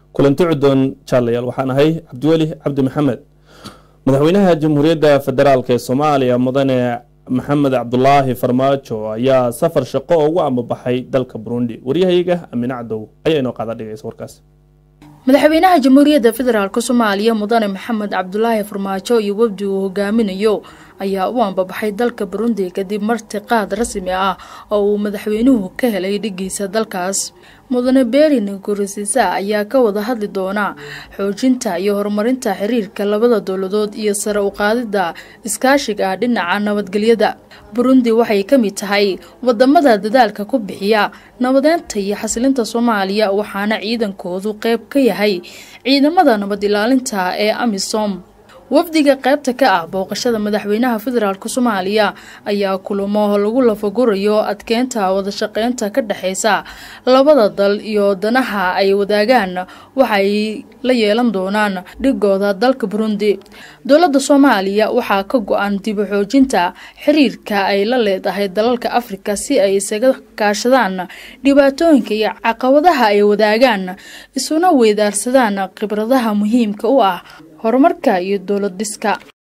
kulanti cudoon jaalayaal waxaan ahay cabdiweli cabdi maxamed madaxweynaha jamhuuriyadda federaalk ee soomaaliya mudane maxamed cabdulaahi farmaajo ayaa safar shaqo ugu amabaxay dalka burundi waryahayga amine cadow ayaa inoo qaada dhigaysa warkaas madaxweynaha jamhuuriyadda federaalk soomaaliya mudane maxamed cabdulaahi farmaajo iyo wafdi uu hogaaminayo ayaa u ambabaxay dalka burundi kadib martiqaad rasmi ah oo uu madaxweynuhu ka helay dhigiisa dalkaas mudane berin gurisisa ayaa ka wada hadli doona xoojinta iyo horumarinta xiriirka labada dowladood iyo sare u qaadida iskaashiga dhinaca nabadgelyada burundi waxay ka mid tahay wadamada dadaalka ku bixiya nabadeynta iyo xasilinta soomaaliya waxaana ciidankoodu qeyb ka yahay ciidamada nabad ilaalinta ee amisom wafdiga qaybta ka ah booqashada madaxweynaha federaalk soomaaliya ayaa kulamo lagu lafagurayo adkeynta wadashaqeynta ka dhexeysa labada dal iyo danaha ay wadaagaan waxay la yeelan doonaan dhigooda dalka burundi dowladda soomaaliya waxaa ka go-an dib u xoojinta xiriirka ay la leedahay dalalka afrika si ay isaga kaashadaan dhibaatooyinka iyo caqabadaha ay wadaagaan isuna weydaarsadaan khibradaha muhiimka u ah horumarka iyo dowlad dhiska